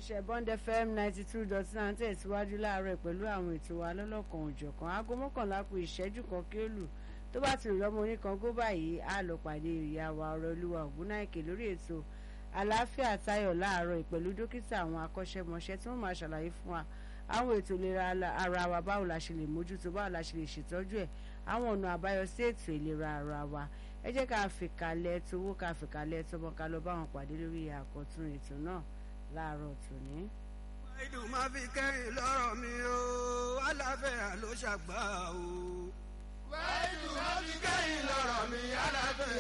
iléeṣẹ́ Bond FM ninety two dot nine tẹ̀síwájú láàárọ̀ pẹ̀lú àwọn ètò wa lọ́lọ́kan òjọ̀kan aago mọ́kànlá kù ìṣẹ́jú kan kí ó lù tó bá ti rìn lọ́mọ oníkan gó báyìí á lọ pàdé ìyá wa ọ̀rọ̀ olúwa ògúnnáìkè lórí ètò àlàáfíà tayọ̀ láàárọ̀ pẹ̀lú dókítà àwọn akọ́ṣẹ́mọṣẹ́ tí wọ́n máa ṣàlàyé fún wa àwọn ètò ìlera ara wa báwo la ṣe lè mójútó báwo la ṣe lè ṣètọ́jú ẹ̀ àwọn ọ̀nà àbáyọ sí ètò ìlera ara wa ẹ jẹ́ ká fìkàlẹ̀ tówó ká fìkàlẹ̀ tọmọ ká lọ bá wọn pàdé lórí àkọ́tún ètò náà láàárọ̀ tòní. ìdùn máa fi kẹ́yìn lọ́rọ̀ mi o aláfẹ́yà ló ṣàgbà o. wẹ́ẹ̀dùn máa fi kẹ́yìn lọ́rọ̀ mi aláfẹ́yà.